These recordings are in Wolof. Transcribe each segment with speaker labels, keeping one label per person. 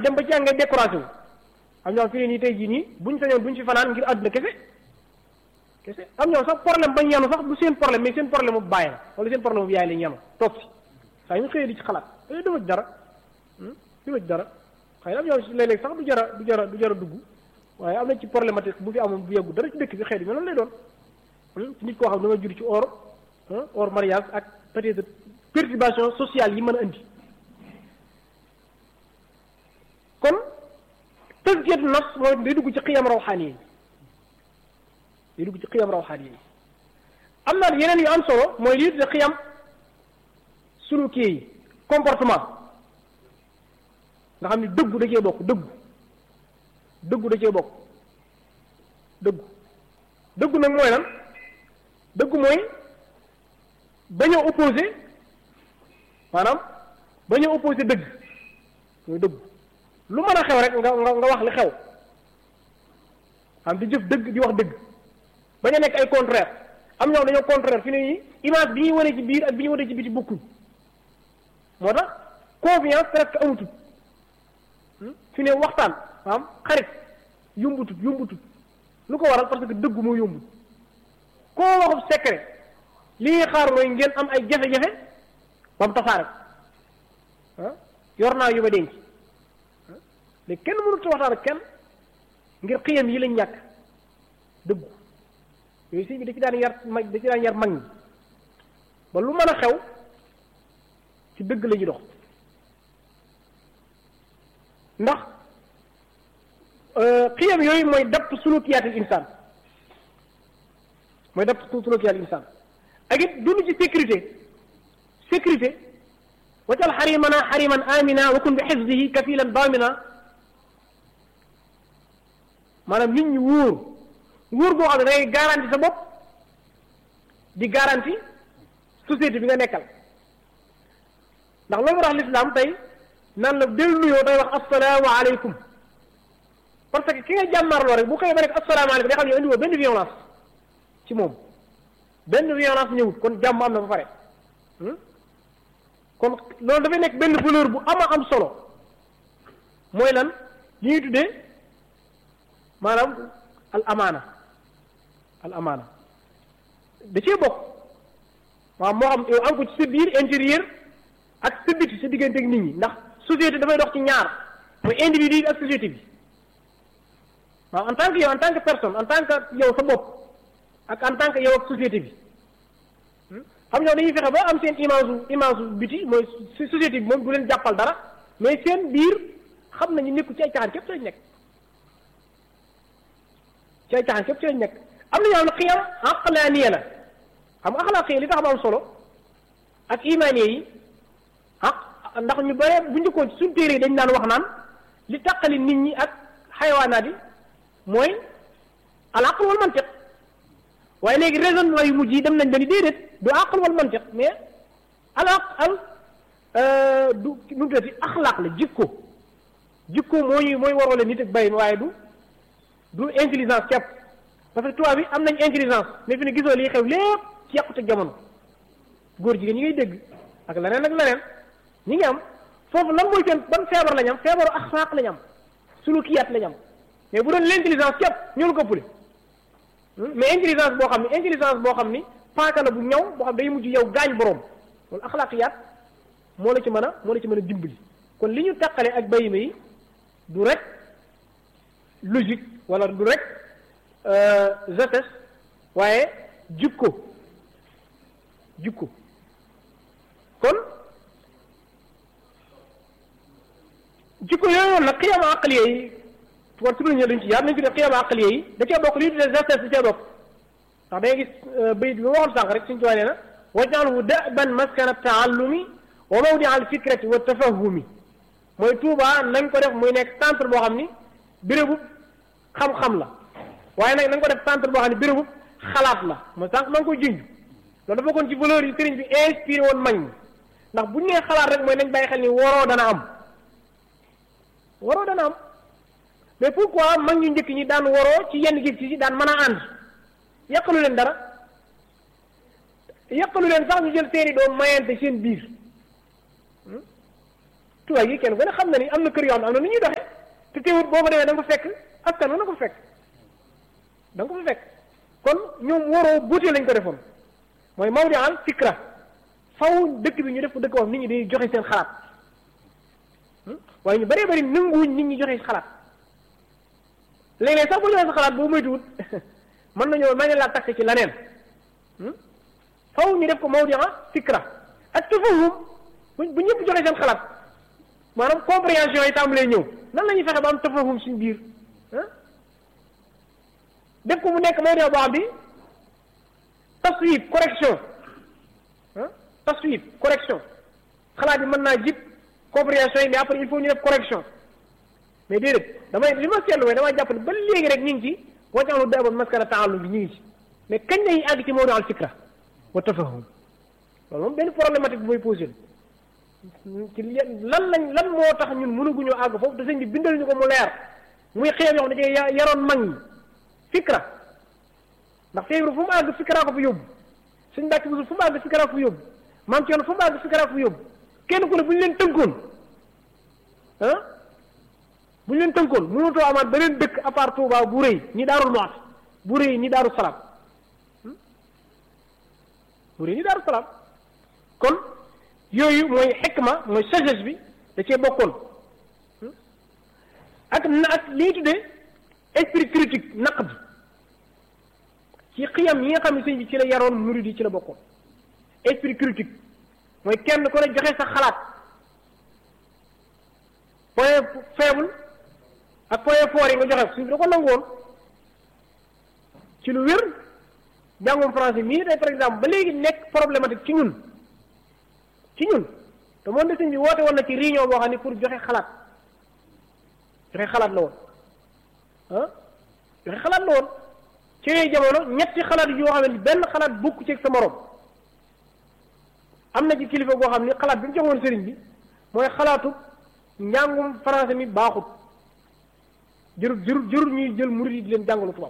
Speaker 1: dem ba ci ngay décoration am ñoo fi ne nii tey jii nii buñ sañoon buñ fi fanaan ngir àdduna kese kese am ñoo sax problème bañ yanu sax du seen problème mais seen problème bu bàyyi la wala seen problème bu yaay lañ yanu toog si saa ñu xëyee di ci xalaat dañuy dama ci dara dama ci dara xëy na am ñoo léeg-léeg sax du jara du jara du jara dugg waaye am na ci problématique bu fi amoon bu yeggu dara ci dëkk bi xëy na loolu lay doon ci nit koo xam ne dama jur ci or or mariage ak peut-être perturbation sociale yi mën a indi kon tazkiyatu nafs mooy day dugg ci xiyam rawxaani yi day dugg ci xiyam rawxaani yi am na yeneen yu am solo mooy lii de xiyam suluki yi comportement nga xam ne dëggu da cee bokk dëggu dëggu da cee bokk dëggu dëggu nag mooy lan dëggu mooy bañ a opposé maanaam bañ a opposé dëgg mooy dëggu lu mën a xew rek nga nga nga wax li xew am di jëf dëgg di wax dëgg bañ a nekk ay contraire am ñoom dañoo contraire fi ne nii image bi ñuy wane ci biir ak bi ñuy wane ci biti bokkuñ moo tax confiance presque amutut fi ne waxtaan maanaam xarit yumbutut yumbutut lu ko waral parce que dëggu moo yombut koo waxub secret li ñuy xaar mooy ngeen am ay jafe-jafe ba mu tasaare ah yor naa yu ma denc léegi kenn mënut a waxtaan ak kenn ngir xiyam yi lañ ñàkk dëggu yooyu sëñ bi da ci daan yar mag da ci daan yar mag ñi ba lu mën a xew ci dëgg la ñuy dox ndax xiyam yooyu mooy dapp sulukiyaatil insaan mooy dapp sulukiyaatil insaan ak it dund ci sécurité sécurité wajal xarimana xariman amina wa kun bi xifdihi kafilan damina maanaam nit ñi wóor wóor boo xam ne da ngay garanti sa bopp di garanti société bi nga nekkal ndax loolu tax l'islam tey naan la del nuyoo day wax assalaamu aleykum parce que ki nga jàmmarloo rek bu koy ba rek assalaamu aleykum day xam ne indi woo benn violence ci moom benn violence ñëwut kon jàmm am na ba pare kon loolu dafay nekk benn valeur bu ama am solo mooy lan li ñuy tuddee maanaam al amaana al amaana da cee bokk waaw moo xam yow am ko ci sa biir intérieur ak sa biti sa diggante ak nit ñi ndax société dafay dox ci ñaar mooy individu bi ak société bi waaw en tant que yow en tant que personne en tant que yow sa bopp ak en tant que yow ak société bi xam ñoo dañuy fexe ba am seen image image biti mooy société bi moom du leen jàppal dara mais seen biir xam nañu nekku ci ay caaxaan képp ci lañ nekk ci ay caaxaan képp ci lañ nekk am na ñoo xam ne xiyam aqlaaniya la xam nga axlaaq yi li tax am am solo ak imaaniya yi ah ndax ñu bare bu njëkkoon suñ téere yi dañ daan wax naan li tàqali nit ñi ak xayawaanaat yi mooy al aql wal mantiq waaye léegi raisonnement yu mujj yi dem nañ ba ni déedéet du aql wal mantiq mais al aq al du nu mu tuddati axlaaq la jikko jikko moo ñuy mooy waroo la nit ak bay waaye du du intelligence kepp parce que tubaab bi am nañ intelligence mais fi ne gisoo lii xew lépp ci yàqute jamono góor jigéen ñi ngay dégg ak leneen ak leneen ñi ngi am foofu lan mooy seen ban feebar lañ am feebaru axlaaq lañ am sulukiyaat lañ am mais bu doon l'intelligence képp ñoo ko ëppale mais intelligence boo xam ne intelligence boo xam ni paaka la bu ñaw boo xam day mujj yow gaañ boroom loolu axlaaqiyaat moo la ci mën a moo la ci mën a dimbali kon li ñu taqale ak bayima yi du rek logique wala du rek gestes waaye jikko jikko kon jikko yooyu nag xiyaama aqliya yi war si ñëw dañ ci yaar nañ ko def xiyaama aqliya yi da cee bokk li ñu tuddee gestes da cee bokk ndax da ngay gis bayit bi ma waxoon sànq rek suñu tuwaa nee na waj'alhu da'ban maskana taallumi wa mawdia al fikrati wa tafahumi mooy Tuuba nañ ko def muy nekk centre boo xam ni bérébu xam-xam la waaye nag nañ ko def centre boo xam ne bérébu xalaat la mooy sànq maa ngi koy junj loolu dafa kon ci valeur yi sëriñ bi inspiré woon mañ ñi ndax bu ñu nee xalaat rek mooy nañ bàyyi xel ni waroo dana am waroo dana am mais pourquoi mag ñu njëkk ñi daan waroo ci yenn gis ci daan mën a ànd yàqalu leen dara yàqalu leen sax ñu jël seeni doom mayante seen biir tubaab yi kenn ku ne xam na ni am na kër yoo xam ne am na nu ñuy doxee te teewut boo fa demee da nga fa fekk askan wi na ko fekk da nga ko fa fekk kon ñoom waroo buutee lañ ko defoon mooy mawdi al fikra faw dëkk bi ñu def ko dëkk wax nit ñi dañuy joxe seen xalaat waaye ñu bëree bëri nanguwuñ nit ñi joxe xalaat léeg-léeg sax boo joxee sa xalaat boo moytuwut mën nañoo mën na laa takk ci leneen faw ñu def ko mawdi al fikra ak tafahum bu bu ñëpp joxe seen xalaat maanaam compréhension yi tàmbalee ñëw nan la ñuy fexe ba am tafahum suñu biir def ko mu nekk mawdi boo xam bi taswib correction ah taswib correction xalaat yi mën naa jib compréhension yi mais après il faut ñu def correction mais déedéet damay li ma seetlu mooy damay jàpp ne ba léegi rek ñu ngi ci wàccaxlu daba maskara taalum bi ñu ngi ci mais kañ lañuy àgg ci mawdu al fikra wa tafahum loolu moom benn problématique bu mooy posé ci lan lañ lan moo tax ñun mënaguñoo àgg foofu te sëñ bi bindal ñu ko mu leer muy xeem yoo xam ne dañuy yaroon mag ñi fikra ndax feebaru fu mu àgg fikra ko fa yóbbu suñ mbàkk bisul fu mu àgg fikra ko fa yóbbu maam ci yoon fu mu àgg fikra ko fa yóbbu kenn ku ne bu ñu leen tënkoon ah bu ñu leen tënkoon mënutoo amaat beneen dëkk à part Touba bu rëy ñi daarul moat bu rëy ñi daaru salaam bu rëy ñi daaru salaam kon yooyu mooy xikma mooy sagesse bi da cee bokkoon ak na ak li ñuy tuddee esprit critique naq bi ci xiyam yi nga xam ne sëñ bi ci la yaroon murid yi ci la bokkoon esprit critique mooy kenn ku ne joxe sa xalaat point faible ak point fort yi nga joxe suñ bi da ko nangoon ci lu wér jàngum français mii tey par exemple ba léegi nekk problématique ci ñun ci ñun te moom de sëñ bi woote woon na ci réunion boo xam ne pour joxe xalaat joxe xalaat la woon ah joxe xalaat la woon ci yooyu jamono ñetti xalaat yoo xam ne benn xalaat bokku ci sa morom am na ci kilifa goo xam ne xalaat bi mu joxoon sëriñ bi mooy xalaatu njàngum français mi baaxut jërul jërul jërul ñuy jël murid yi di leen jàngalu tubaab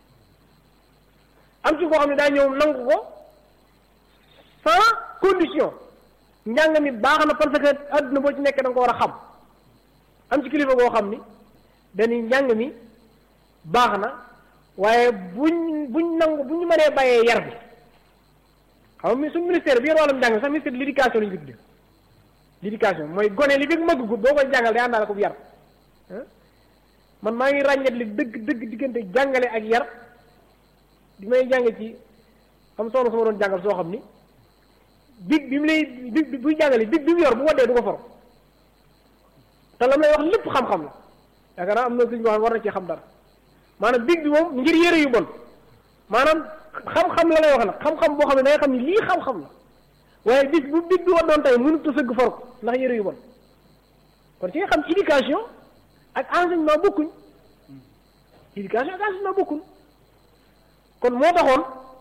Speaker 1: am ci koo xam ne daa ñëw nangu ko sans condition njàng mi baax na parce que adduna boo ci nekkee da nga ko war a xam am ci kilifa goo xam ni dañuy njàng mi baax na waaye buñ buñ nangu bu ñu mënee bàyyee yar bi xam nga suñu ministère bi yor wàllum njàng mi sax ministère de l'éducation lañu ko tuddee l'éducation mooy gone li fi mag gu boo koy jàngal day àndaale ko bu yar man maa ngi ràññet li dëgg dëgg diggante jàngale ak yar di may jàng ci xam soxna su ma doon jàngal soo xam ni big bi mu lay big buy jàngale big bi mu yor bu waddee du ko for te la may wax lépp xam-xam la yaakaar naa am na suñu wax war na ci xam dara maanaam big bi moom ngir yére yu bon maanaam xam-xam la lay wax nag xam-xam boo xam ne da nga xam ni lii xam-xam la waaye bis bu big bi waddoon tey mënut a sëgg for ko ndax yére yu bon kon ci nga xam éducation ak enseignement bokkuñ éducation ak enseignement bokkuñ kon moo taxoon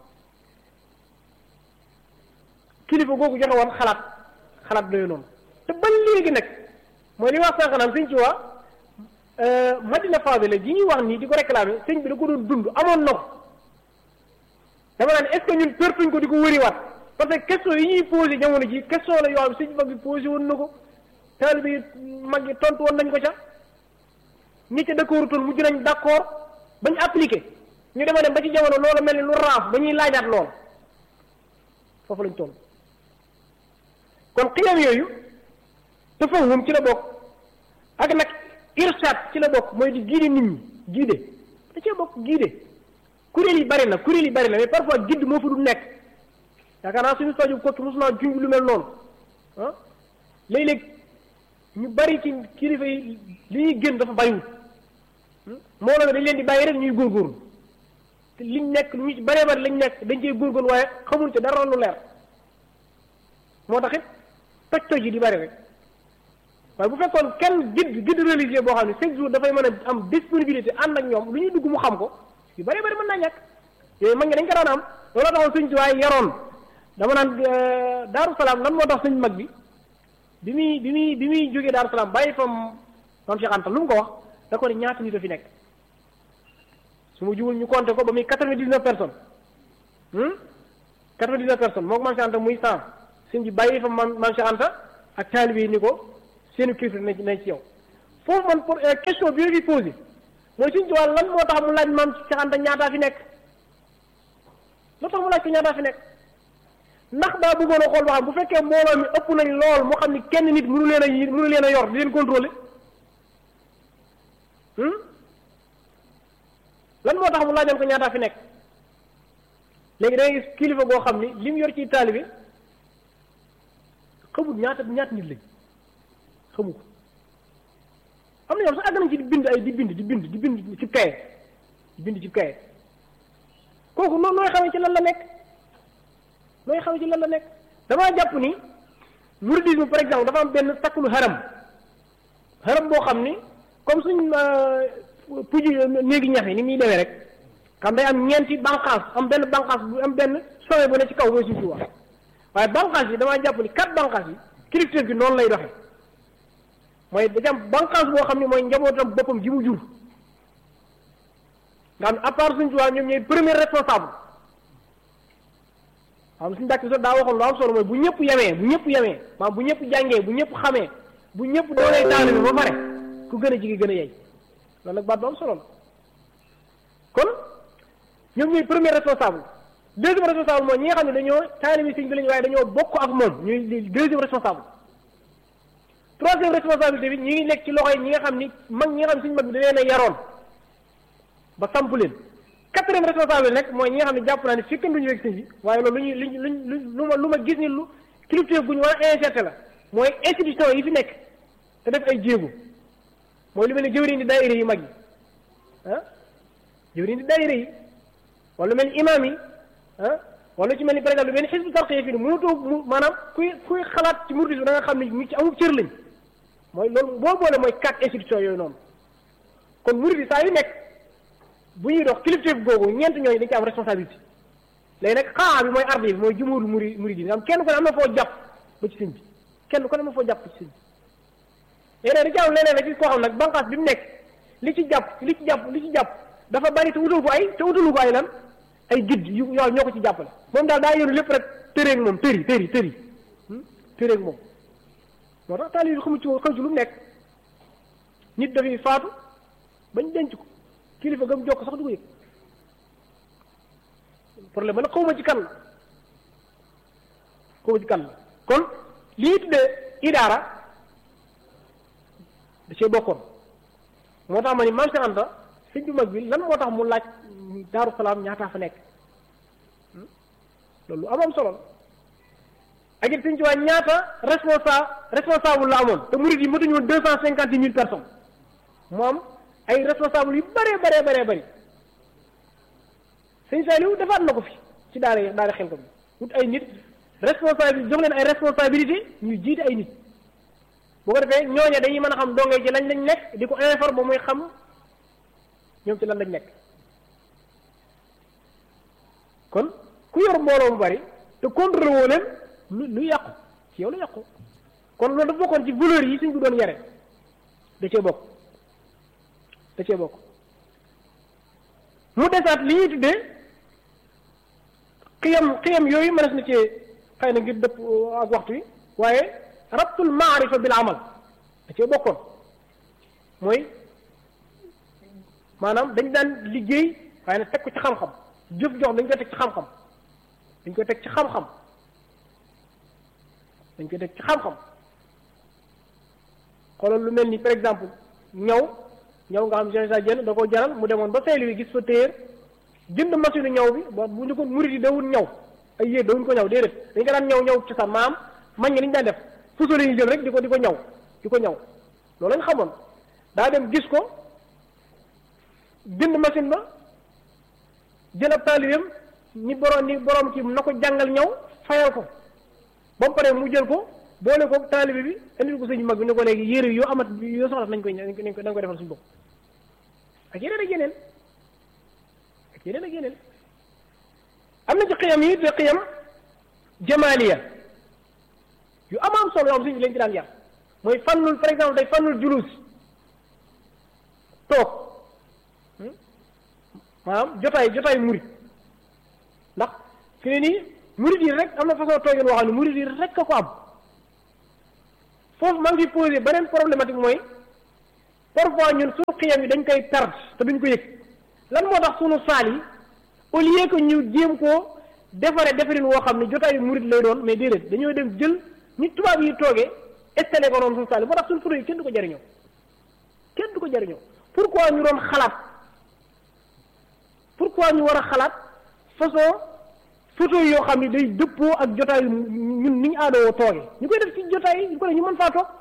Speaker 1: kilifa googu joxe woon xalaat xalaat doyu noonu te ba léegi nag mooy li wax sànq naan sëñ ci waa Madina Fadila ji ñuy wax nii di ko réclamer sëñ bi da ko doon dund amoon na ko dama naan est-ce que ñun pertuñ ko di ko wëriwaat parce que question yi ñuy posé jamono ji question la yoo xam sëñ mag bi posé woon na ko taalibe yi mag yi tontu woon nañ ko ca ñi ca d'accord toon mujj nañ d'accord bañ appliqué ñu dema dem ba ci jamono loolu mel ni lu raaf ba ñuy laajaat lool foofu lañ toll kon xiyam yooyu tafahum ci la bokk ak nag irsaat ci la bokk mooy di guider nit ñi guider da cee bokk guider kuréel yi bari na kuréel yi bari na mais parfois guide moo fa du nekk yaakaar naa suñu saju kott mos naa junj lu mel noonu ah léeg-léeg ñu bari ci kilifa yi li ñuy gën dafa bariwul moo la dañ leen di bàyyi rek ñuy góorgóorlu te liñ nekk lu ñu ci baree bari lañ nekk dañ cee góorgóorlu waaye xamul ci dara lu leer moo tax it toj toj yi di bari rek waaye bu fekkoon kenn guide guide religieux boo xam ne chaque jour dafay mën a am disponibilité ànd ak ñoom lu ñuy dugg mu xam ko yu bari bari mën naa ñàkk yooyu mag ngi dañ ko daan am looloo taxoon sëñ ci waaye yaroon dama naan daaru salaam lan moo tax sëñ mag bi bi muy bi muy bi muy jógee daaru salaam bàyyi fa maam Cheikh Anta lu mu ko wax da ko ne ñaata nit a fi nekk su ma jubul ñu compté ko ba muy quatre-vingt-dix-neuf personnes quatre-vingt-dix-neuf personnes moo ko maam Cheikh Anta muy cent sëñ bi bàyyi fa maam maam Cheikh Anta ak taalibe yi ni ko seeni kilifa nañ nañ ci yow foofu man pour question bi fi posé mooy suñ tubaab lan moo tax mu laaj maam Cheikh Anta ñaataa fi nekk loo tax mu laaj ko ñaataa fi nekk ndax daa bëggoon a xool ba xam bu fekkee mbooloo mi ëpp nañ lool moo xam ni kenn nit mënu leen a yi mënu leen a yor di leen contrôler lan moo tax mu laajoon ko ñaataa fi nekk léegi da ngay gis kilifa goo xam ni li mu yor ci taalibe xamul ñaata ñaata nit lañ xamu ko am na ñoom sax àgg nañ ci di bind ay di bind di bind di bind ci kaye di bind ci kaye kooku noonu nooy xamee ci lan la nekk nooy xamee ci lan la nekk damaa jàpp ni mouridisme par exemple dafa am benn takkulu haram haram boo xam ni comme suñ puju néegi ñax yi ni muy demee rek xam day am ñeenti banqaas am benn banqaas bu am benn sommet bu ne ci kaw mooy suuf si wax waaye banqaas yi damaa jàpp ni quatre banqaas yi kilifteef gi noonu lay doxee mooy da am banqaas boo xam ne mooy njabootam boppam ji mu jur nga xam ne à part suñ tubaab ñoom ñooy premier responsable xam suñu dàkk so daa waxoon lu am solo mooy bu ñëpp yemee bu ñëpp yemee maanaam bu ñëpp jàngee bu ñëpp xamee bu ñëpp doonee taalibe ba pare ku gën a jigi gën a yey loolu nag baat bu am solo la kon ñoom ñooy premier responsable deuxième responsable mooy ñi nga xam ne dañoo taalibe sëñ bi lañu waaye dañoo bokk ak moom ñuy deuxième responsable troisième responsabilité bi ñi ngi nekk ci loxo yi ñi nga xam ni mag ñi nga xam ne suñu mag bi da leen a yaroon ba samp leen quatrième responsable nag mooy ñi nga xam ne jàpp naa ne fekk duñu rek sëñ bi waaye loolu lu ñu luñ luñ lu ma lu ma gis ni lu culture bu ñu war a insérer la mooy institution yi fi nekk te def ay jéego mooy lu mel ni jëwriñ di daayira yi mag yi ah jëwriñ di daayira yi wala lu mel ni imaam yi ah wala ci mel ni par exemple lu mel ni xisbu tarqiya fii ni mënutoo mu maanaam kuy kuy xalaat ci mouridisme da nga xam ne ñu ci amul cër lañ mooy loolu boo boole mooy quatre institutions yooyu noonu kon murid yi saa yu nekk bu ñuy dox kilifteef googu ñeent ñooñu dañ ci am responsabilité léegi nag xaa bi mooy ardi bi mooy jumóoru muri murid yi nga xam kenn ku ne am na foo jàpp ba ci sëñ bi kenn ku ne am na foo jàpp ba ci sëñ bi léegi nag da ci am leneen rek koo xam nag banqaas bi mu nekk li ci jàpp li ci jàpp li ci jàpp dafa bari te utal ko ay te utalu ko ay lan ay guide yu yoo ñoo ko ci jàppale moom daal daa yoru lépp rek tëreeg moom tëri tëri tëri tëreeg moom moo tax taali yi xamu ci xam ci lu mu nekk nit dafay faatu bañ denc ko kilifa gam jokk sax du ko yëg problème ba nag xawma ci kan la xawma ci kan la kon li ñuy tuddee idaara da cee bokkoon moo tax ma ni Maam Cheikh Anta sëñ bu mag bi lan moo tax mu laaj Daaru Salaam ñaataa fa nekk loolu am am solo la ak it sëñ ci waa ñaata responsable responsable la amoon te murid yi matuñu woon deux cent cinquante mille personnes moom ay responsable yu bëree bëree bëree bëri sëñ Saliou defaat na ko fi ci daara daara xel ko bi wut ay nit responsabilité jox leen ay responsabilité ñu jiite ay nit boo ko defee ñooña dañuy mën a xam dongee ci lañ lañ nekk di ko informer ba muy xam ñoom ci lan lañ nekk kon ku yor mbooloo mu bari te contrôlé woo leen lu lu yàqu ci yow la yàqu kon loolu dafa bokkoon ci valeur yi suñ ko doon yare da cee bokk da cee bokk mu desaat li ñuy tuddee xiyam xiyam yooyu mënees na cee xëy na ngir dëpp ak waxtu wi waaye rabtul maarifa bil amal da cee bokkoon mooy maanaam dañ daan liggéey waaye nag teg ko ci xam-xam jëf jox dañ koy teg ci xam-xam dañ koy teg ci xam-xam dañ koy teg ci xam-xam xoolal lu mel ni par exemple ñaw ñaw nga xam Cheikh Issa Diène da ko jaral mu demoon ba Saint-Louis gis fa téer jënd machine ñaw bi ba bu ñu ko murid yi dawul ñaw ay yéeg dawuñ ko ñaw déedéet dañ ko daan ñaw ñaw ci sa maam mañ nga ni ñu daan def fuso yi jël rek di ko di ko ñaw di ko ñaw loolu lañ xamoon daa dem gis ko jënd machine ba jël ab taalibeem ni borom ni borom kii na ko jàngal ñaw fayal ko ba mu paree mu jël ko boole ko taalibe bi indil ko sëñ mag bi ne ko léegi yére yoo amat yoo soxla nañ koy nañ ko nañ ko defal suñu bopp ak yeneen ak yeneen ak yeneen ak yeneen am na ci xiyam yi te xiyam jamaaliya yu am am solo yoo xam sëñ bi lañ ci daan yar mooy fannul par exemple day fannul julus toog maanaam jotaay jotaay murit ndax fi ne nii murit yi rek am na façon toogin woo xam ne murit yi rek a ko am foofu maa ngi posé beneen problématique mooy parfois ñun suñu xiyam yi dañ koy perdre te duñ ko yëg lan moo tax suñu saal yi au lieu que ñu jéem koo defare defarin woo xam ne jotaayu murit lay doon mais déedéet dañoo dem jël ni tubaab yi toogee installé ko noonu suñu saal yi moo tax suñu photo yi kenn du ko jariñoo kenn du ko jariñoo pourquoi ñu doon xalaat pourquoi ñu war a xalaat façon photo yoo xam ne day dëppoo ak jotaayu ñun ni ñu aadoo toogee ñu koy def ci jotaay yi ñu ko def ñu mën faa toog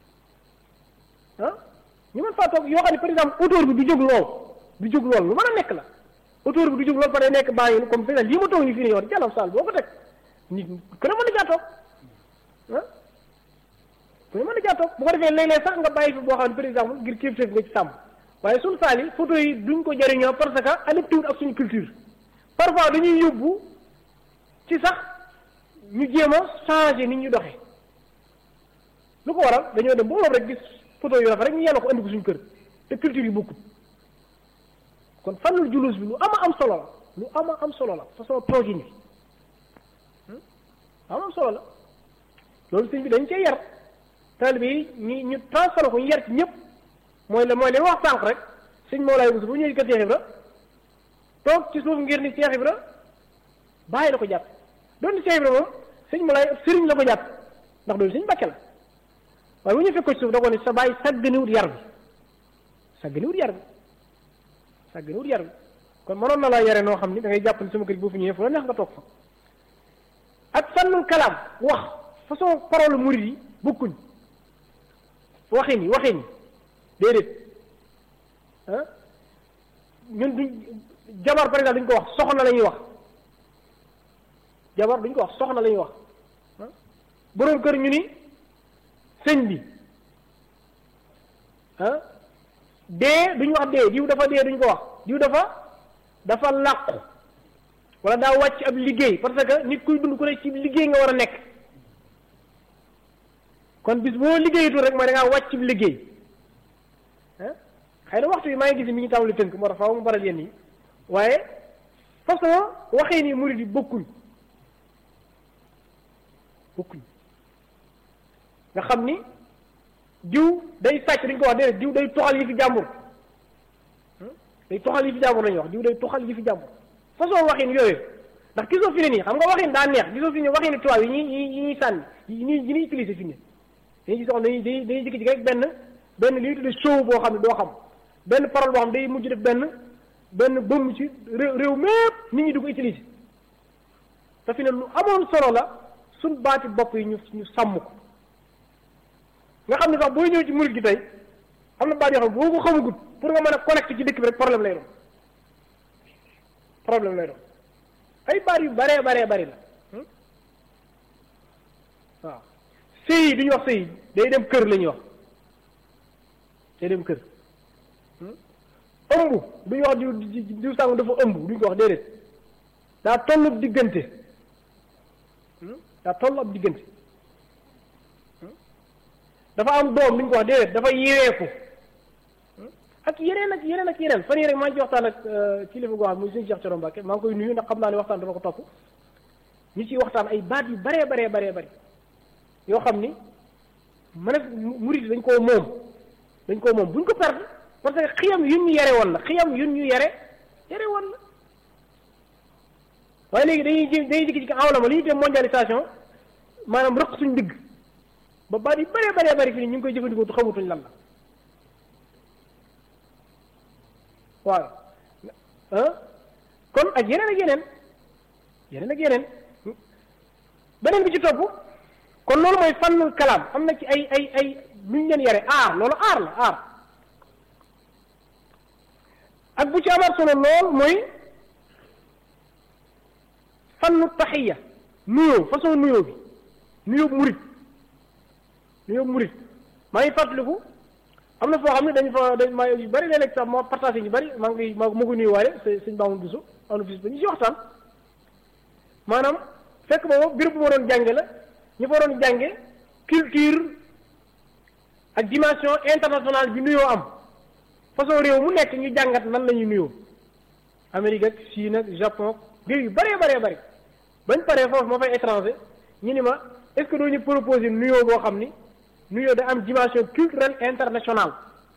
Speaker 1: ah ñu mën faa toog yoo xam ne par exemple auteur bi du jóg lool du jóg lool lu mën a nekk la auteur bi du jóg lool fa day nekk baa ngi comme par exemple lii ma toog ni fii ne yow jàllam saal boo ko teg nit ku ne mën na caa toog ah ku ne mën na caa toog bu ko defee léeg-léeg sax nga bàyyi fi boo xam ne par exemple ngir kéef kéef nga ci sàmm waaye suñu saal yi photo yi duñ ko jëriñoo parce que adapté wut ak suñu culture parfois dañuy yóbbu ci sax ñu jéem a changé nit ñu doxee lu ko waral dañoo dem boo rek gis photo yu rafet rek ñu yàlla ko andi ko suñu kër te culture yi bokkut kon fannul julus bi lu ama am solo la lu ama am solo la façon toogin bi ama am solo la loolu sëñ bi dañ cee yar taalibe yi ñu ñu transformé ko ñu yar ci ñëpp mooy la mooy li wax sànq rek sëñ Mawlaay Bousso bu ñëwee kër Cheikh Ibra toog ci suuf ngir ni Cheikh Ibra bàyyi la ko jàpp doon ni Cheikh Ibra moom sëñ Mawlaay sëriñ la ko jàpp ndax doon sëñ Mbàkke la waaye bu ñu fekk ko ci suuf da ko ni sa bàyyi sàgganiwut yar bi sàgganiwut yar bi sàgganiwut yar bi kon mënoon na laa yare noo xam ni da ngay jàpp ni sama kër boo fi ñëwee fu la neex nga toog fa ak fannul kalaam wax façon parole murid yi bokkuñ waxin yi waxin yi déedéet ah ñun duñ jabar par exemple duñ ko wax soxna la ñuy wax jabar duñ ko wax soxna la ñuy wax boroom kër ñu ni sëñ bi ah dee duñ wax dee diw dafa dee duñ ko wax diw dafa dafa làqu wala daa wàcc ab liggéey parce que nit kuy dund ku ne ci liggéey nga war a nekk kon bis boo liggéeyatul rek mooy da ngaa wàcc ab liggéey ah xëy na waxtu bi maa ngi gis mi ngi tàmbali tënk moo tax faaw mu baral yenn yi waaye façon waxee ni murid yi bokkuñ bokkuñ nga xam ni diw day sàcc dañ ko wax déedéet diw day toxal yi fi jàmbur day toxal yi fi jàmbur lañuy wax diw day toxal yi fi jàmbur façon waxin yooyu ndax gisoo fi ne nii xam nga waxin daa neex gisoo fi ne waxin ni tubaab yi ñuy yi ñuy sànni yi ñuy yi ñuy utiliser fi ne dañuy gis dañuy dañuy dañuy jékki-jékki rek benn benn li ñuy tuddee show boo xam ne doo xam benn parole boo xam day mujj def benn benn bëmm ci réew réew mépp nit ñi di ko utiliser te fi ne lu amoon solo la suñ baati bopp yi ñu ñu sàmm ko nga xam ne sax booy ñëw ci murid gi tey am na baat yoo xam boo ko xamagut pour nga mën a connecté ci dëkk bi rek problème lay doon problème lay doon ay baat yu baree baree bari la waaw sëy yi du ñu wax sëy day dem kër la ñuy wax day dem kër ëmb du ñu wax diw diw sàng dafa ëmb du ñu ko wax déedéet daa tollu ab diggante daa tollu ab diggante dafa am doom du ñu ko wax déedéet dafa yeweeku ak yeneen ak yeneen ak yeneen fan yii rek maa ngi ci waxtaan ak kilifa goo xam muy suñu Cheikh Thioro Mbacke maa ngi koy nuyu ndax xam naa ne waxtaan dama ko topp ñu ciy waxtaan ay baat yu baree baree baree bari yoo xam ni mën a murid dañ koo moom dañ koo moom buñ ko perdre parce que xiyam yun ñu yare woon la xiyam yun ñu yare yare woon la waaye léegi dañuy ji dañuy jikki ci awlama li ñuy tuddee mondialisation maanaam rëq suñ digg ba baat yu bëree bëree bëri fii ñu ngi koy jëfandikoo te xamutuñ lan la waaw ah kon ak yeneen ak yeneen yeneen ak yeneen beneen bi ci topp kon loolu mooy fànnul kalaam am na ci ay ay ay lu ñu leen yare aar loolu aar la aar ak bu ci amaat solo lool mooy fannu taxiya nuyoo façon nuyoo bi nuyoo murit nuyoo murit maa ngi fàttaliku am na foo xam ne dañ fa dañ maa yu bëri léeg-léeg sax moo partagé ñu bëri maa ngi maa ma ko nuyuwaale sëñ Baamu Buso am na fis ba ñu ci waxtaan maanaam fekk boobu béréb bu ma doon jànge la ñu fa doon jànge culture ak dimension internationale bi nuyoo am façon réew mu nekk ñu jàngat nan la ñuy nuyoo Amérique ak Chine ak Japon réew yu bëree bëree bëri bañ paree foofu ma fay étranger ñu ni ma est-ce que doo ñu proposer nuyoo boo xam ni nuyoo da am dimension culturelle internationale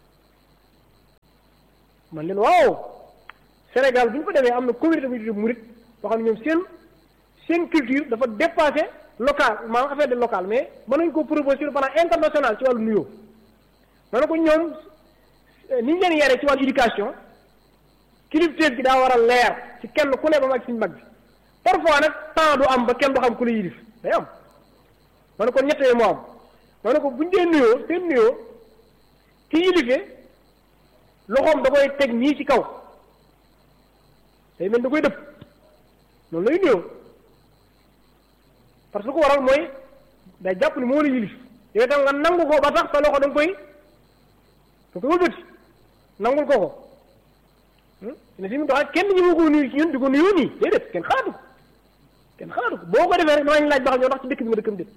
Speaker 1: man leen waaw Sénégal bu ñu ko demee am na communauté bu ñu tuddee murit boo xam ne ñoom seen seen culture dafa dépassé local maanaam affaire de local mais mën nañu ko proposer sur le plan international ci wàllu nuyoo ma ne ko ñoom ni ñu leen yaree ci wàllu éducation kilifteef gi daa war a leer ci kenn ku ne ba mag suñu mag bi parfois nag temps du am ba kenn du xam ku la yilif day am ma ne ko ñett yooyu moo am ma ne ko buñ dee nuyoo seen nuyoo ki yilifee loxoom da koy teg nii ci kaw day mel da koy dëpp noonu lay nuyoo parce que ko waral mooy day jàpp ni moo la yilif yow tam nga nangu ko ba tax sa loxo da nga koy da koy wëlbati nangul ko ko ne si mu tax kenn ñi ma ko nuyu ci ñun di ko nuyoo nii déedéet kenn xalaatu ko kenn xalaatu ko boo ko defee rek danañ laaj ba xam ñoo ndax ci dëkk bi ma dëkkam déet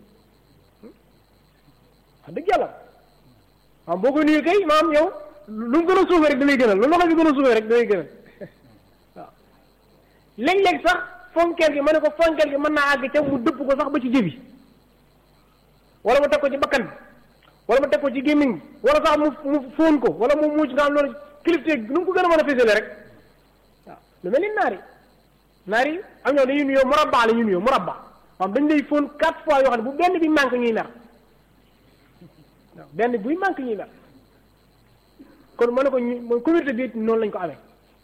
Speaker 1: wax dëgg yàlla maam boo koy nuyu kay maam yow lu mu gën a suufee rek da lay gënal lu loxo bi gën a suufee rek da lay gënal waaw léeg-léeg sax fonkeel gi ma ne ko fonkeel gi mën naa àgg ca mu dëpp ko sax ba ci jëbi wala mu teg ko ci bakkan bi wala mu teg ko ci gémmiñ bi wala sax mu mu fóon ko wala mu muuc nga am loolu kilifteeg nu mu ko gën a mën a fésale rek waaw lu mel ni naari naari am ñoo dañuy nuyoo murabba la ñuy nuyoo murabba maam dañ lay fóon quatre fois yoo xam ne bu benn bi manque ñuy mer waaw benn buy manque ñuy mer kon ma ne ko ñu mooy communauté bi noonu lañ ko amee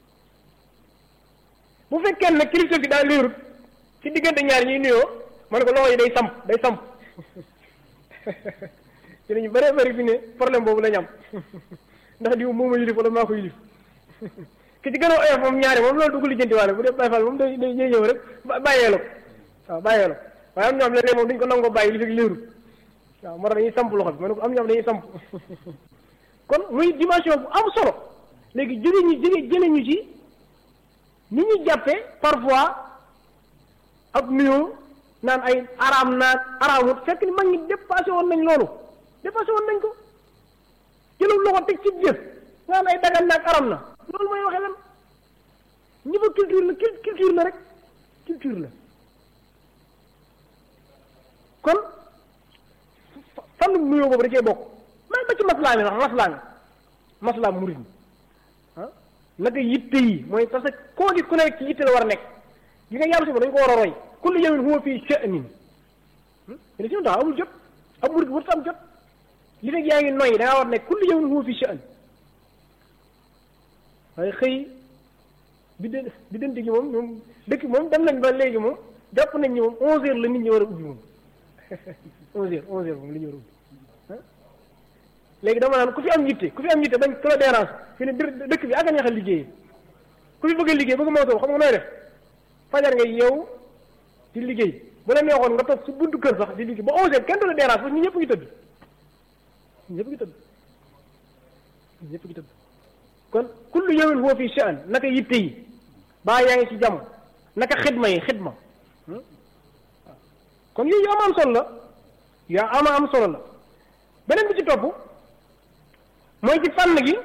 Speaker 1: bu fekkee nag kilifteeg gi daa léerut ci diggante ñaar ñuy nuyoo ma ne ko loxo yi day samp day samp ci lañu bëree bëri fi ne problème boobu lañ am ndax diw moom a yilif wala maa ko yilif ki ci gën a oyof moom ñaari moom loolu du ko lijjanti waale bu dee Baay Faal moom day day ñëw rek bàyyee la ko waaw bàyyee la ko waaye am ñoom léeg-léeg moom dañu ko nangoo bàyyi li fekk léerul waaw moo tax dañuy samp loxo bi ma ne ko am ñoom dañuy samp kon muy dimension bu am solo léegi jóge ñu jóge jële ñu ci ni ñu jàppee parfois ak nuyoo naan ay araam naag araamut fekk ni mag ñi dépassé woon nañ loolu dépassé woon nañ ko jëlul loxo teg ci jëf naan ay dagan naag aram na loolu mooy waxee lan niveau culture la culture la rek culture la kon fànn nuyoo boobu da cee bokk même ba ci maslaa mi sax maslaa mi maslaa murid mi ah naka yitte yi mooy parce que koo gis ku nekk ci yitte la war a nekk gi nga yàlla suba dañ ko war a roy kullu yawmin huwa fii sha'nin ne si tax amul jot ab murid warut am jot li fekk yaa ngi noyyi da ngaa war nekk kullu yawmin huwa fii sha'n waaye xëy bi de bi dente gi moom moom dëkk moom dem nañ ba léegi moom jàpp nañ ni moom onze heures la nit ñi war a ubbi moom onze heures onze heures moom li ñu war a ubbi léegi dama naan ku fi am yitte ku fi am yitte bañ ku la dérange fi ne dëkk bi ak a neex a liggéeyee ku fi bëgg a liggéey bëgg moo toog xam nga nooy def fajar nga yow di liggéey bu la neexoon nga toog si buntu kër sax di liggéey ba onze heures kenn du la dérange parce que ñu ñëpp ngi tëdd ñu ñëpp ngi tëdd ñu ñëpp ngi tëdd kon kullu yawmin huwa fi sha'n naka yitte yi baa yaa ngi ci jàmm naka xidma yi xidma kon yooyu yu am am solo la yu am am solo la beneen bi ci topp mooy ci fànn gi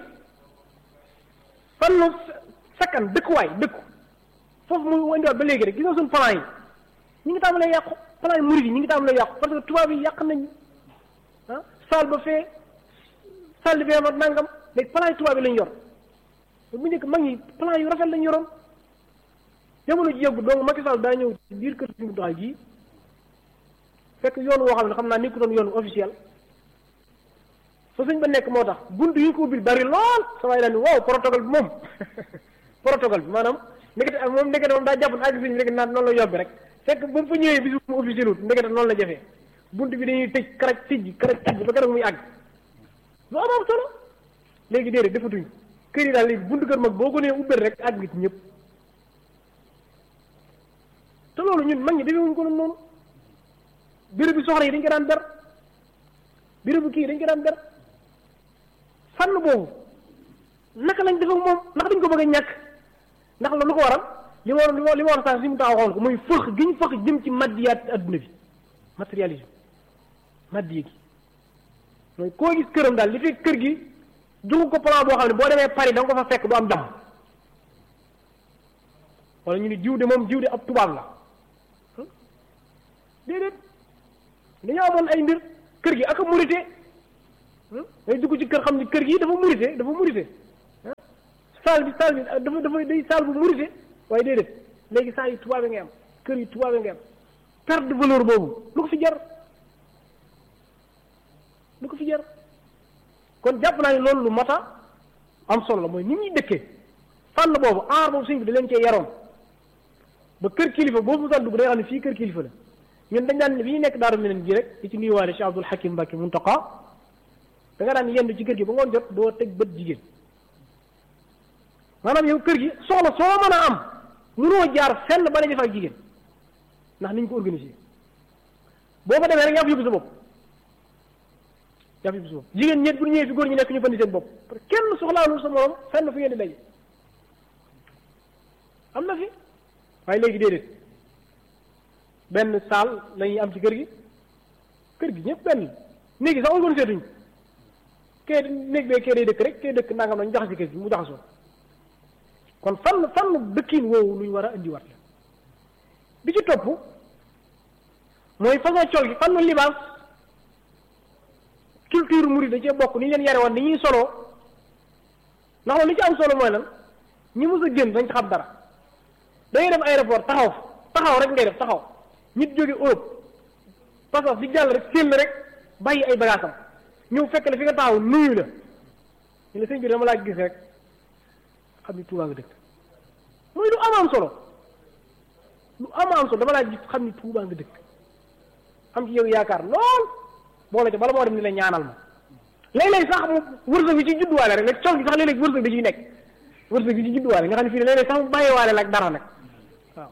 Speaker 1: fànnu sakkan dëkkuwaay dëkku foofu muy wandiwaat ba léegi rek gis nga suñu plan yi ñi ngi tàmbalee yàqu plan yi murid yi ñi ngi tàmbalee yàqu parce que tubaab yi yàq nañ ah saal ba fee saal bi fee nangam léegi plan yi tubaab yi lañ yor bu njëkk mag ñi plan yu rafet lañ yoroon jamono ji yëggu donc Macky Sall daa ñëw ci biir kër si mu doxal ji fekk yoon woo xam ne xam naa nekkutoon yoon officiel fa sëñ ba nekk moo tax bunt yi ko ubbil bari lool sa waay daal ni waaw protocole bi moom protocole bi maanaam ndekete moom ndekete moom daa jàpp ne àgg sëñ rek naan noonu la yobbi rek fekk ba mu fa ñëwee bisu mu officiel wut ndekete noonu la jafee bunt bi dañuy tëj karaj tijj karaj tijj ba keroog muy àgg lu am am solo léegi déedéet defatuñ kër yi daal léegi buntu kër mag boo ko nee ubbeel rek àgg ci ñëpp te loolu ñun mag ñi defewuñ ko noonu béréb bi soxla yi dañ ko daan ber béréb bu kii dañ ko daan ber fànn boobu naka lañ def ak moom ndax dañ ko bëgg a ñàkk ndax loolu lu ko waral li ma war li ma war sax si mu taxaw xool ko muy fëx gi ñu fëx jëm ci maddiyaat adduna bi matérialisme maddiye gi mooy koo gis këram daal li fekk kër gi joxu ko plan boo xam ne boo demee Paris da nga ko fa fekk du am jàmm wala ñu ni jiw de moom jiw de ab tubaab la déedéet dañoo amoon ay mbir kër gi ak a murite ngay dugg ci kër xam ni kër gi dafa murite dafa murite saal bi saal bi dafa dafa day saal bu murite waaye déedéet léegi saa yi tubaabe ngay am kër yi tubaabe ngay am perte de valeur boobu lu ko fi jar lu ko fi jar kon jàpp naa ne loolu lu mata am solo la mooy nit ñuy dëkkee fànn boobu aar boobu suñ bi da leen cee yaroon ba kër kilifa boobu mu dugg day xam ne fii kër kilifa la ñun dañ daan bi ñu nekk daaru meneen ji rek di ci nuyuwaale Cheikh Abdoul Hakim Mbacke Muntaqa da nga daan yendu ci kër gi ba ngoon jot doo teg bët jigéen maanaam yow kër gi soxla soo mën a am mënoo jaar fenn ba daje fa ak jigéen ndax niñ ko organisé boo fa demee rek yaa fa yóbbu sa bopp yaa fa yóbbu sa bopp jigéen ñett bu ñëwee fi góor ñi nekk ñu fandi seen bopp parce que kenn soxlaalul sa morom fenn fu ngeen di daje am na fi waaye léegi déedéet benn saal lañuy am ci kër gi kër gi ñëpp benn néegi sax organisé tuñ kee néeg bee kee day dëkk rek kee dëkk nangam nañ jaxasi kër gi mu jaxasoo kon fan fan dëkkiin woowu lu ñu war a indiwaat la bi ci topp mooy façon col gi fan libaas culture murid da cee bokk ni ñu leen yare woon ni ñuy soloo ndax loolu li ci am solo mooy lan ñi mës a génn dañ xam dara da ngay dem aéroport taxaw taxaw rek ngay def taxaw nit jóge Europe parce que di jàll rek séen rek bàyyi ay bagaasam ñëw fekk la fi nga taxaw nuyu la ñu la sëñ bi dama laa gis rek xam ni Tuubaa nga dëkk mooy lu am am solo lu am am solo dama laa gis xam ni Tuubaa nga dëkk am ci yow yaakaar lool boole ca bala moo dem ni la ñaanal ma léeg-léeg sax mu wërsëg bi ci judduwaale rek nag col gi sax léeg-léeg wërsëg da ciy nekk wërsëg bi ci judduwaale nga xam ne fii ne léeg-léeg sax mu bàyyiwaale la ak dara nag waaw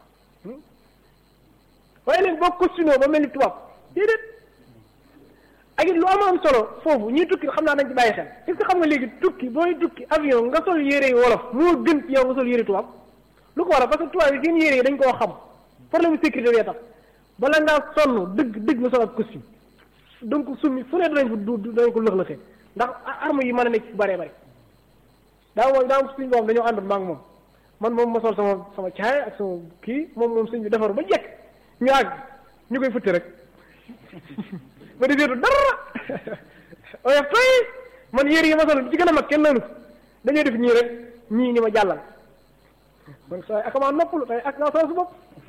Speaker 1: waaye léegi boo costume ba mel ni tubaab déedéet ak it lu am am solo foofu ñuy tukki xam naa dañ ci bàyyi xel est-ce que xam nga léegi tukki booy tukki avion nga sol yére yi wolof moo gën ci yow nga sol yére tubaab lu ko waral parce que tubaab yi seen yére yi dañ koo xam problème sécurité bee tax bala ngaa sonn dëgg dëgg nga sol ak costume donc summi fu ne danañ ko du danañ ko lëx-lëxee ndax arme yi mën a nekk ci bëree bëri daa moom daa suñ boo xam dañoo àndoon maa ngi moom man moom ma sol sama sama caay ak sama kii moom moom sëñ bi defaru ba jekk ñu àgg ñu koy futti rek ba di seetu dara oyof toy man yére yi ma sol bi ci gën a mag kenn naanu dañoo def ñii rek ñii ni ma jàllal man sooy ak maa noppalu tey ak naa sol su bopp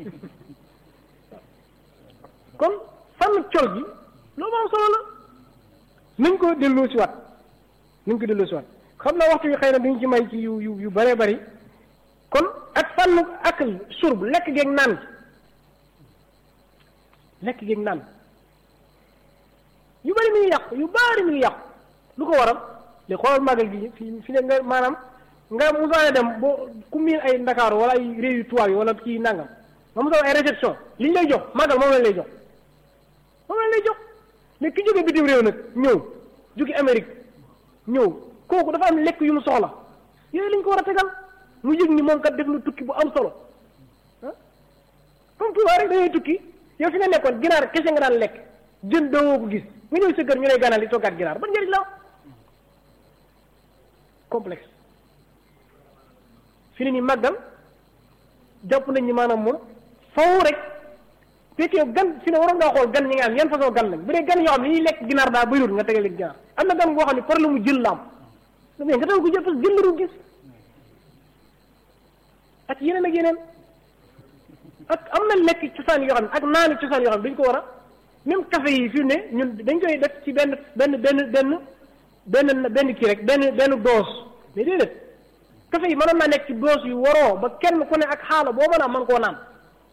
Speaker 1: kon fànn col gi loolu am solo la nañ ko delloo si waat nañ ko delloo si waat xam naa waxtu yi xëy na duñ ci may ci yu yu yu bëree bëri kon ak fànn akal surb lekk geeg naan lekk geeg naan yu bëri mi ngi yàqu yu bëri mi ngi yàqu lu ko waral li xoolal màggal gi fi fi ne nga maanaam nga musaane dem boo ku miin ay ndakaaru wala ay réew yu tubaab yi wala kii nangam nga musaane ay réception li ñu lay jox màggal moom lañ lay jox moom lañ lay jox mais ki jóge bitim réew nag ñëw jóge Amérique ñëw kooku dafa am lekk yu mu soxla yooyu lañ ko war a tegal mu yëg ni moom kat def na tukki bu am solo ah comme tubaab rek dañuy tukki yow fi nga nekkoon ginaar kese nga daan lekk jën doo ko gis nga ñëw sa kër ñu lay ganal di toggaat ginaar ban njëriñ la complexe fi ne ni màggal jàpp nañ ni maanaam moom faw rek fekk yow gan fi ne waroon ngaa xool gan ñi nga am yan façon gan lañ bu dee gan yoo xam ne ñuy lekk ginaar daa bëriwul nga tegal leen ginaar am na gan boo xam ne problème mu jël la am mais nga tegal ko jël parce que jël la du gis ak yeneen ak yeneen ak am na lekk cosaan yoo xam ne ak naani cosaan yoo xam ne dañ ko war a même café yi fi ne ñun dañ koy def ci benn benn benn benn benn benn kii rek benn benn dose mais déedéet café yi mënoon naa nekk ci dose yu waroo ba kenn ku ne ak xaala boo mën a mën koo naan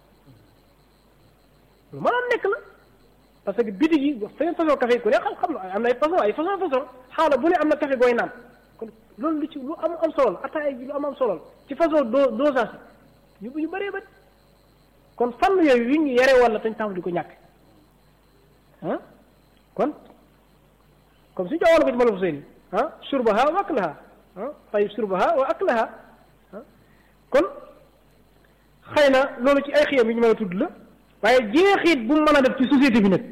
Speaker 1: lu mënoon nekk la parce que bitig yi seen façon café yi ku ne xam xam na am na ay façon ay façon façon xaala bu ne am na café gooy naan kon loolu lu ci lu am am solo la ataaya ji lu am am solo la ci façon do dosage yu yu bëree bëri kon fànn yooyu yu ñu yare wala tañ tàmm di ko ñàkk ah kon comme suñu joxoon ko ci mala fu seeni ah surbaha wa aklaha ah tayib surbaha wa aklaha ah kon xëy na loolu ci ay xiyam yi ñu mën a tudd la waaye jeexit bu mu mën a def ci société bi nag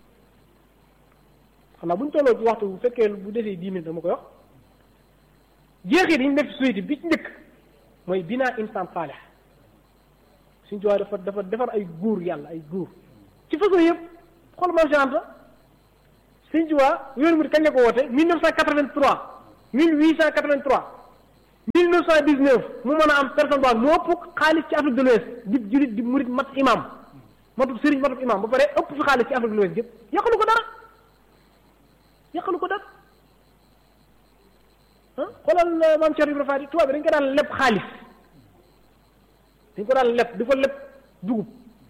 Speaker 1: xam naa bu ñu tolloo ci waxtu bu fekkee bu desee dix minutes dama koy wax jeexit yi ñu def ci société bi ci njëkk mooy binaa insan saalih suñu jowaay dafa dafa defar ay góor yàlla ay góor ci façon yëpp xool maam Cheikh Anta Sëñ Tuubaa yoonu murid kañ la ko woote 1983 1883 1919 mu mën a am personne boo mu ëpp xaalis ci Afrique de l'Ouest di julit di murid mat imam matub sëriñ matub imam ba pare ëpp fi xaalis ci Afrique de l'Ouest yëpp yàqalu ko dara yàqalu ko dara ah xoolal maam Cheikh Ibrahima Fati tubaab bi dañ ko daan leb xaalis dañ ko daan leb di ko leb dugub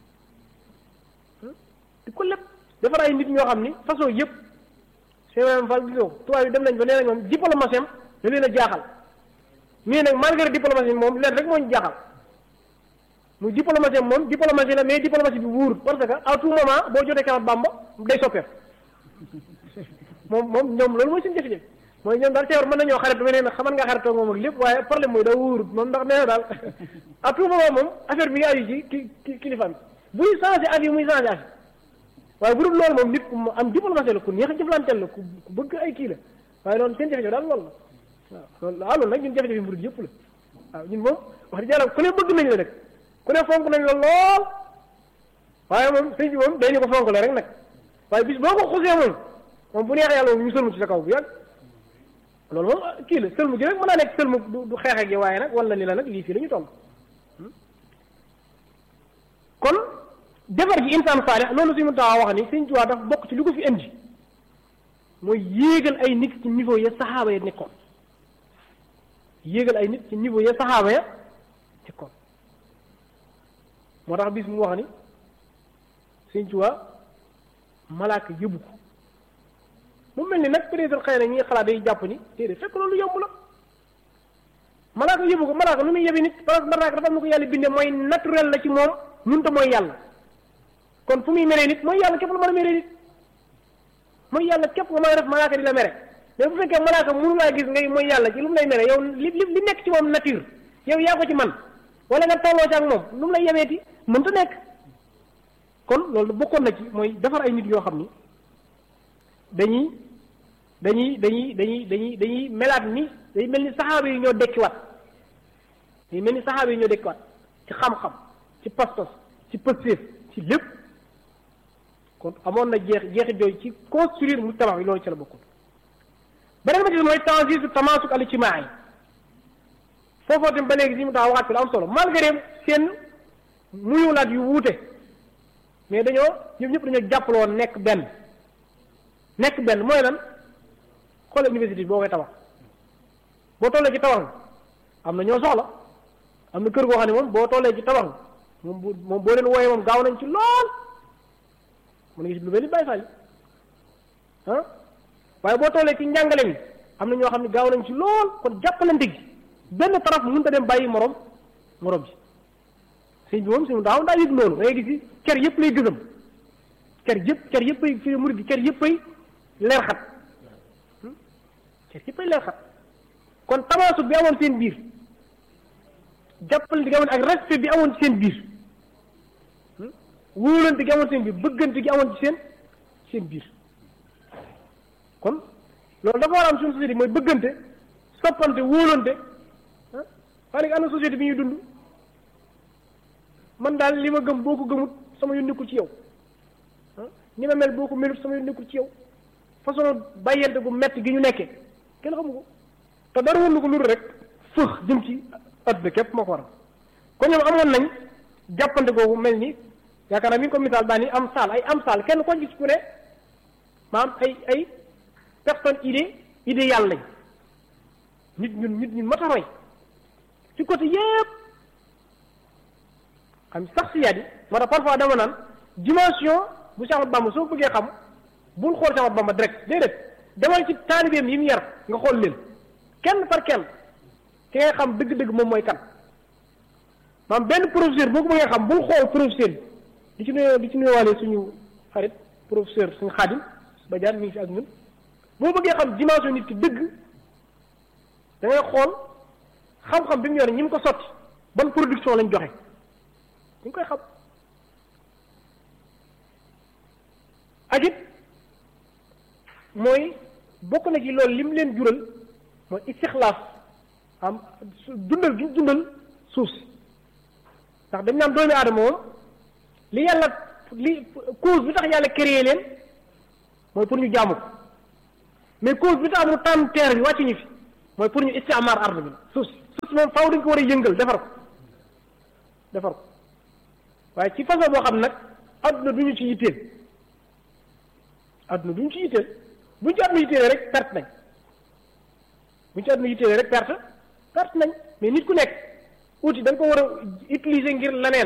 Speaker 1: di ko leb defar ay nit ñoo xam ni façon yëpp Cheikh Ibrahima Fall gisoo tubaab yi dem nañ ba nee nañ moom diplomatie am da leen a jaaxal mais nag malgré diplomatie moom leen rek moo ñu jaaxal muy diplomatie am moom diplomatie la mais diplomatie bi wuur parce que à tout moment boo jotee Kamat Bamba day soppeeku moom moom ñoom loolu mooy seen jafe-jafe mooy ñoom daal teewar mën nañoo xarit ba nee na xaman nga xaritoo moom ak lépp waaye problème mooy daa wuurut moom ndax nee na daal à tout moment moom affaire bi nga aju ci ki ki kilifa bi buy changé avis muy changé avis waaye bu dul loolu moom nit ku am diplomatie la ku neex a jëflanteel la ku bëgg ay kii la waaye noonu seen jafe-jafe daal loolu la waaw loolu waaw loolu nag ñun jafe-jafe murid yëpp la waaw ñun moom wax dëgg yàlla ku ne bëgg nañ la nag ku ne fonk nañ la lool waaye moom sëñ bi moom day ñu ko fonk la rek nag waaye bis boo ko xusee moom moom bu neexee yàlla moom ñu sëlmu ci sa kaw bu yàgg loolu moom kii la sëlmu gi rek mën naa nekk sëlmu du du xeex ak yi waaye nag wala ni la nag lii fii la ñu toll kon defar ji insaan saalix loolu suñu taxaw wax ni sëñ Tuubaa dafa bokk ci lu ko fi indi mooy yéegal ay nit ci niveau ya saxaaba ya nekkoon yéegal ay nit ci niveau ya saxaaba ya nekkoon moo tax bis mu wax ni sëñ Tuubaa malaaka yëbu ko mu mel ni nag peut-être xëy na ñi xalaat day jàpp ni déedéet fekk loolu yomb la malaaka yëbu ko malaaka lu muy yebi nit parce que malaaka dafa am na ko yàlla bindee mooy naturel la ci moom mënta mooy yàlla kon fu muy meree nit mooy yàlla képp la mën a meree nit mooy yàlla képp nga mën a def malaaka di la mere mais bu fekkee malaaka mënu laa gis ngay mooy yàlla ci lu mu lay mere yow li li li nekk ci moom nature yow yaa ko ci man wala nga tolloo ci ak moom lu mu lay yemeeti mënta nekk kon loolu bokkoon na ci mooy defar ay nit yoo xam ni dañuy dañuy dañuy dañuy dañuy dañuy melaat ni day mel ni saxaaba yi ñoo dekkiwaat day mel ni saxaaba yi ñoo dekkiwaat ci xam-xam ci pastos ci pëstéef ci lépp kon amoon na jeex jeexit jooyu ci construire mu tabax yi loolu ci la bokkul beneen ba ci mooy tansisu tamaasuk al ijtimaai foofoo tamit ba léegi si mu tax waxaat fi lu am solo malgré seen muyulaat yu wuute mais dañoo ñoom ñëpp dañoo jàppaloo nekk benn nekk benn mooy lan xoolal université boo koy tabax boo tollee ci tabax am na ñoo soxla am na kër goo xam ne moom boo tollee ci tabax moom bu moom boo leen wooyee moom gaaw nañ ci lool mën nga gis lu mel ni Baay Faal ah waaye boo tollee ci njàngale mi am na ñoo xam ne gaaw nañ ci lool kon jàppalante gi benn taraf mënut a dem bàyyi morom morom ji sëñ bi moom suñu daaw daa yëg loolu da ngay gis ci cer yëpp lay gësam cer yëpp cer yëpp ay fi murid gi cer yëpp ay leer xat cer yëpp ay leer xat kon tamaasu bi amoon seen biir jàppalante gi amoon ak respect bi amoon ci seen biir wóolante gi amoon seen biir bëggante gi amoon ci seen seen biir kon loolu dafa war a am suñu société mooy bëggante soppante wóolante ah waaye nag am na société bi ñuy dund man daal li ma gëm boo ko gëmut sama yoon nekkul ci yow ah ni ma mel boo ko melut sama yoon nekkul ci yow façon bàyyante gu metti gi ñu nekkee kenn xamu ko te dara woon na ko loolu rek fëx jëm ci adduna képp moo ko waral kon ñoom amoon nañ jàppante googu mel ni yaakaar naa mi ngi ko misaal daan ni am saal ay am saal kenn ko gis ku ne maanaam ay ay personne idée idée yàlla lañ nit ñun nit ñun mat a roy ci côté yépp xam sax si yaat yi moo tax parfois dama naan dimension bu Cheikh Ahmadou Bamba soo bëggee xam bul xool Cheikh Ahmadou Bamba direct déedéet demal ci taalibeem yi mu yar nga xool leen kenn par kenn ki ngay xam dëgg-dëgg moom mooy kan maanaam benn professeur boo ko bëggee xam bul xool professeur bi di ci nuyoo di ci nuyuwaale suñu xarit professeur suñu xaadim ba jaan mi ngi fi ak ñun boo bëggee xam dimension nit ki dëgg da ngay xool xam-xam bi mu yore ñi mu ko sotti ban production lañ joxe ñu ngi koy xam ak it mooy bokk na ci loolu lim leen jural mooy istixlaaf am dundal gi dundal suuf si ndax dañ naan doomi aadama moom li yàlla li cause bi tax yàlla créé leen mooy pour ñu jaamu ko mais cause bi tax mu tànn terre bi wàcc ñu fi mooy pour ñu istiamaar ard bi la suuf si suuf si moom faaw dañ ko war a yëngal defar ko defar ko waaye ci façon boo xam nag adduna du ñu ci yitteel adduna du ñu ci yitteel bu ñu ci adduna yitteelee rek perte nañ bu ñu ci adduna yitteelee rek perte perte nañ mais nit ku nekk outil da nga ko war a utiliser ngir leneen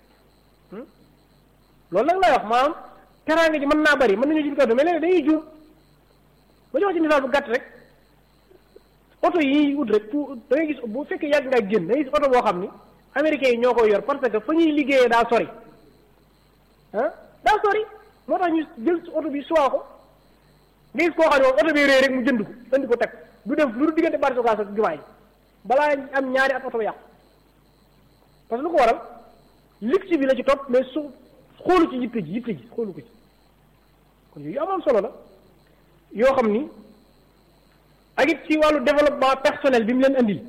Speaker 1: loolu nag lay wax maanaam teraanga ji mën naa bari mën nañu jub kaddu mais léegi dañuy juum ba jox ci misaal bu gàtt rek oto yi ut rek pour da ngay gis bu fekkee yàgg ngaa génn da ngay gis oto boo xam ni américains yi ñoo koy yor parce que fa ñuy liggéeyee daa sori ah daa sori moo tax ñu jël oto bi suwaa ko nga gis koo xam ne moom oto bi réer rek mu jënd ko indi ko teg du def lu du diggante bari sokaas ak jumaa yi balaa am ñaari at oto ba yàqu parce que lu ko waral luxe bi la ci topp mais su xoolu ci yitte ji yitte ji xoolu ko ci kon yooyu amoon solo la yoo xam ni ak it ci wàllu développement personnel bi mu leen andil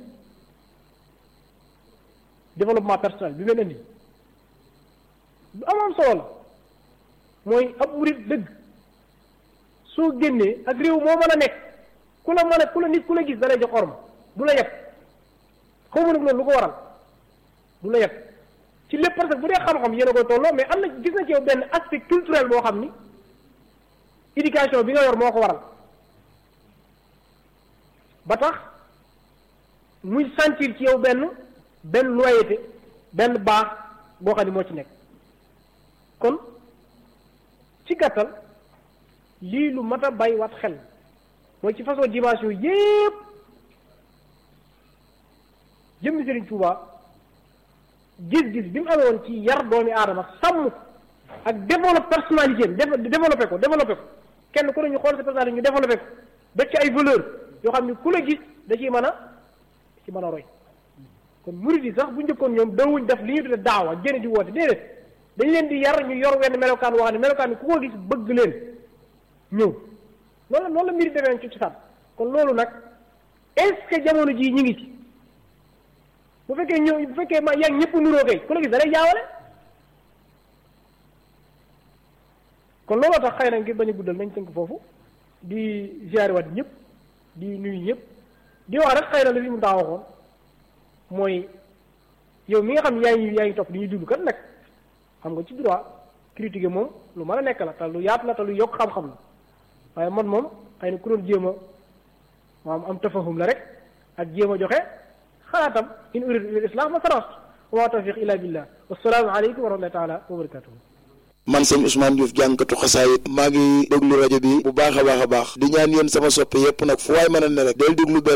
Speaker 1: développement personnel bi mu leen andil lu amoon solo la mooy ab murit dëgg soo génnee ak réew moo mën a nekk ku la mën a ku la nit ku la gis da lay jox orma du la yeb xaw ma nag loolu lu ko waral du la yeb ci lépp parce que bu dee xam-xam yéen a koy tolloo mais am na gis na ci yow benn aspect culturel boo xam ni éducation bi nga yor moo ko waral ba tax muy sentir ci yow benn benn loyauté benn baax boo xam ni moo ci nekk kon ci gàttal lii lu mat a bay wat xel mooy ci façon dimension yépp jëmmi Sëriñ Tuubaa gis-gis bi mu amee woon ci yar doomi aadama sàmm ko ak développe personnalité am développé ko développé ko kenn ku ne ñu xool sa personnalité ñu développé ko def ci ay valeur yoo xam ne ku la gis da ciy mën a ci mën a roy kon murid yi sax bu njëkkoon ñoom dawuñ def li ñu tudde daawa génn di woote déedéet dañ leen di yar ñu yor wenn melokaan woo xam ne melokaan bi ku ko gis bëgg leen ñëw loolu noonu la mbiri demee ci cosaan kon loolu nag est-ce que jamono jii ñu ngi ci bu fekkee ñëw bu fekkee ma yaa ngi ñëpp nuroo kay ku la gis da lay jaawale kon looloo tax xëy na ngir bañ a guddal nañ tënk foofu di ziare waat ñëpp di nuyu ñëpp di wax rek xëy na li fi mu taa waxoon mooy yow mi nga xam yaa ngi yaa ngi topp di ñuy déglu kat nag xam nga ci droit critiquer moom lu mën a nekk la te lu yaatu la te lu yokk xam-xam la waaye man moom xëy na ku doon jéem a maam am tafahum la rek ak jéem a joxe xalaatam in uridu ila islam ma sarast wa ma tawfiq illa billah wassalaamu aleykum wa rahmatullahi taala wa barakatuhu
Speaker 2: man sëñ Ousmane Diouf jànkatu xasaayit maa ngi déglu rajo bi bu baax a baax a baax di ñaan yéen sama soppe yépp nag fu waay mën a ne rek del déglu